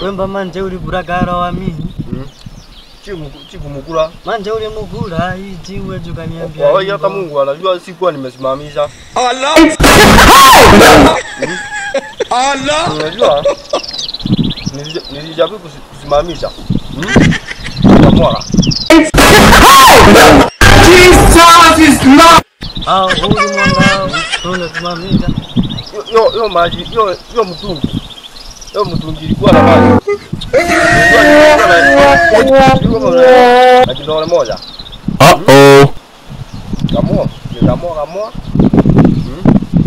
Wemba manje uli buragara wa mimi. Mm. Chiku chikumukula. Manje uli mugura iji wewe ukaniambia. Kwa hiyo hata hivyo. Mungu anajua sikuwa nimesimamisha. Unajua? Nilija- Nilijaribu kusi- kusimamisha. Mm. Nikamwaga. Au uli mwanga tunasimamisha. Yo- Yo yo maji, yo yo mtungi. Yo mtungi ilikuwa na maji. Ilikuwa na- ilikuwa na- na kidole moja. Uh-oh. Kamua, nikamua kamua. Mm.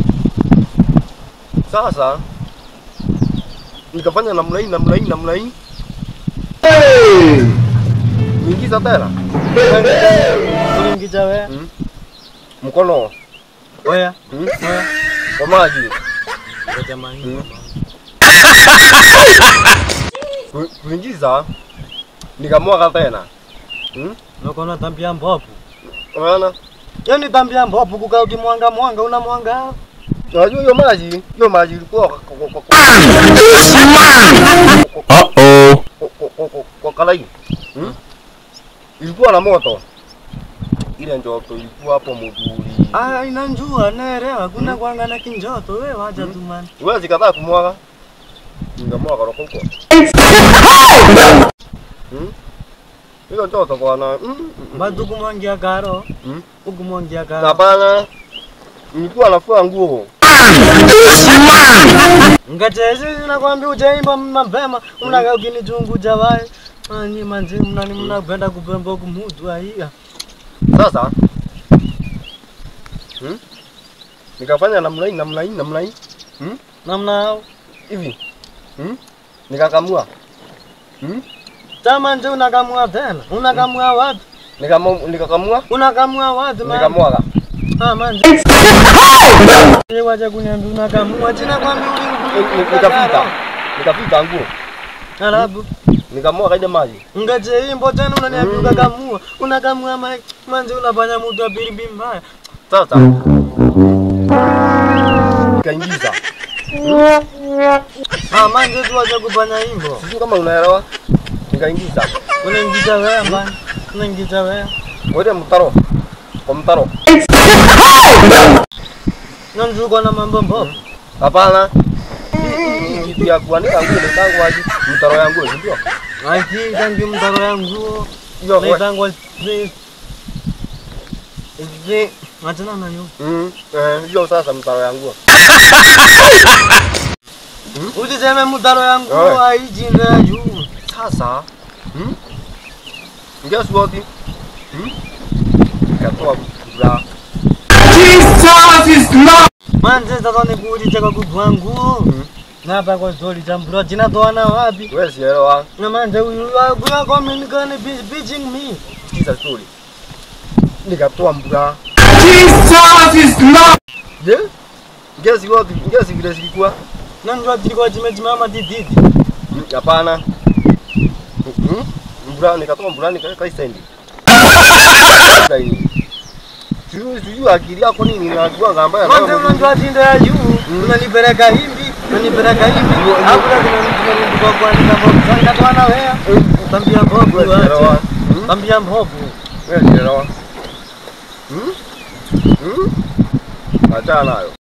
Sasa nikafanya namna hii namna hii namna hii. Niingiza tena Ulingiza wewe. Mm. mkono Oya. mm, Oya. kwa maji Kwa jamani. Mm. Ku- kuingiza nikamwaga tena. Mm. Nokona tambia mbopu. Unaona? Yaani tambia mbopu kukaa ukimwanga mwanga una mwanga. Unajua hiyo maji, hiyo maji ilikuwa kwa- kwa- kwa- kwa- Uh-oh. kwa- kwa- kwa- kwa- kwa kalai. Mm. Ilikuwa na moto. Ile njoto ilikuwa hapo muduri. Ah, inanjua naelewa kuna kwanga na kinjoto wewe wacha tu man. Wewe zikataa kumwaga. Nikamwaga roko huko. Mm. Hiyo njoto bwana. Mm. mm, Bado kumwangia karo. Mm. Ukumwangia karo. Hapana. Nilikuwa nafua nguo. Ngachezi nakwambia ujaimba mapema unakaa ukinichunguja wae. Mani manje mnani mnapenda kupemba kumutu aiya. Sasa hmm? nikafanya namna hii namna hii namna hii Namna hivi hmm? nikakamua hmm? Tama nje unakamua tena. Unakamua wapi? Nikama- nikakamua Unakamua wapi man? nikamwaga Ah manje. Yeye wacha kuniambia unakamua jina kwambia Ni- ni- nikapita nikapita nguo Alafu nikamwaga ile maji ngaje imbo tena unaniambia Mm. unakamua. Unakamua ma- manje unafanya mtu wa bilimbi mbaya. sasa nikaingiza Ah manje tu wacha kufanya hivyo. sijui kama unaelewa nikaingiza Unaingiza wewe man. Unaingiza wewe. wele mtaro kwa mtaro Na mzuko na mambo mbovu. hapana Hii- hii kitu ya kuanika nguo nitangu aje mtaro ya nguo ndio Aiki tangi mtaro yangu. hiyo we- Naitangwa zi. Zi. Achana nayo. Mm, eh, hiyo sasa mtaro ya nguo Usiseme mtaro yangu Oe. haijinda ya juu. sasa hmm? guess what hmm? nikatoa bra Manje sasa nikuulize kwa kuku wangu. Mm. Na hapa kwa zoli jambura jina toana wapi? wewe sielewa Na manje huyu kwa communicate bitching me. sikiza story nikatoa bra je guess what guess vile zilikuwa Na ndio tilikuwa jimejimama dididi. Hmm, hapana hmm? bra nikatoa bra nikaweka stendi sijui sijui akili yako nini unajua ngamba Manje unajua tinda ya juu. Mm. Unanipeleka hivi, unanipeleka hivi. Hapo lazima mtu kwa kuandika bovu. Sasa toana wewe. Tambia bovu. wewe sielewa Hmm? Tambia mbovu. wewe sielewa hmm? hmm? achana nayo